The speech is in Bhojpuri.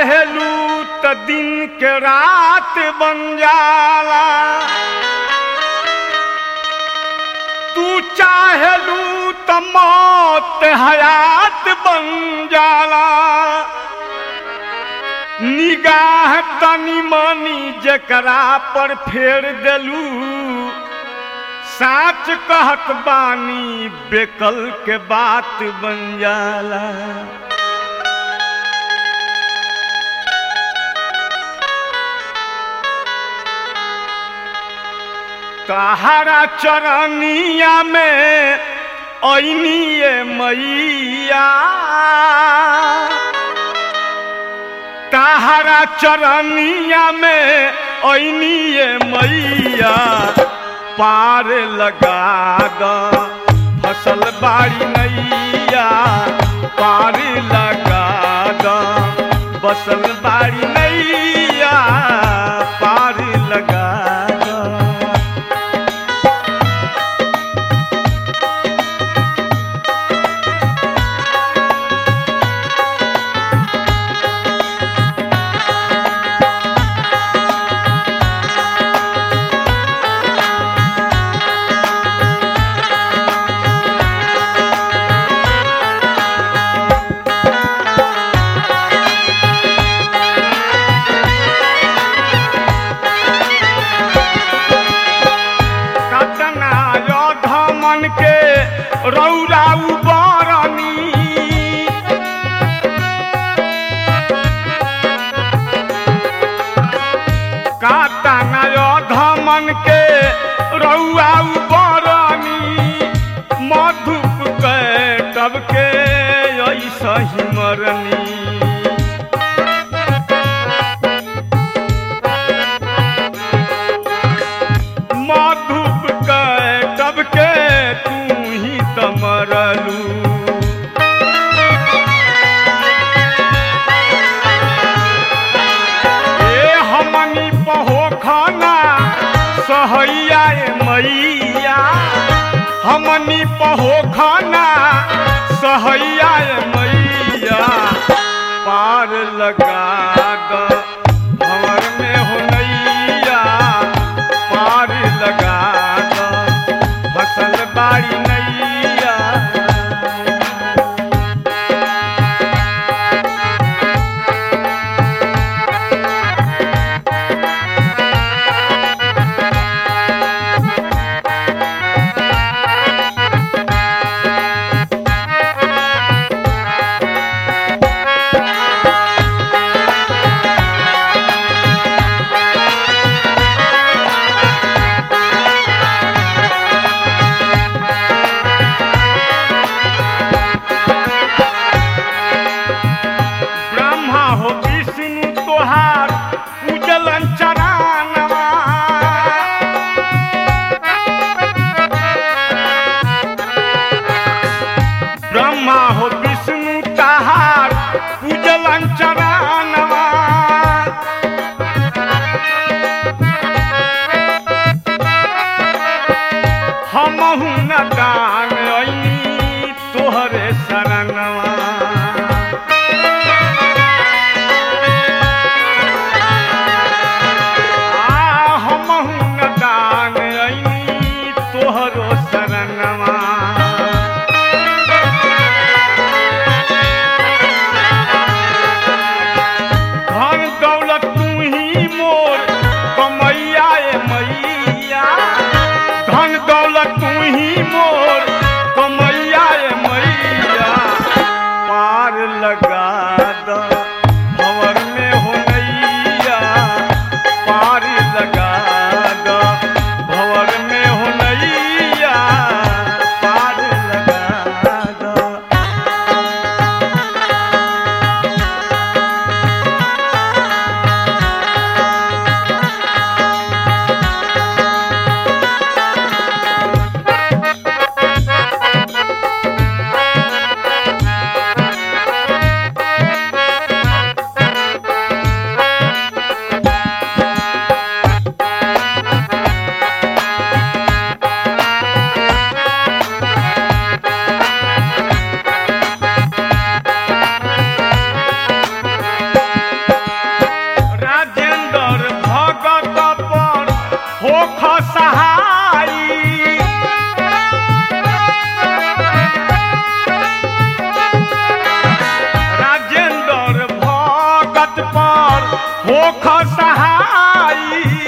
चाहेलू त दिन के रात बन जाला तू चाहेलू त मौत हयात बन जाला निगाह तनी मनी जकरा पर फेर देलू साच कहत बानी बेकल के बात बन जाला तहारा चरनिया में ऐनिए मैया तहारा चरनिया में ऐनिए मैया पार लगा द फसल बाड़ी नैया पार लगा द बसल बाड़ी नैया पार लगा द कतना योध मन के रौरा उबरनी कतना योध मन के रौआ उबरनी मधुप के तब के ऐसा ही मरनी मधुप के तब के तू ही तमरलू ए हमनी पहो खाना सहैया ए मैया हमनी पहो खाना सहैया ए मैया पार लगा द भंवर में हो नैया पार लगा द फसल बाड़ी नैया ब्रह्मा हो विष्णु तोहार पूजलन चरानवा ब्रह्मा हो विष्णु तहार पूजलन चरानवा हमहु न दान ऐनी तोहरे शरणवा सहाई राजेंद्र भगत पर होख सहाई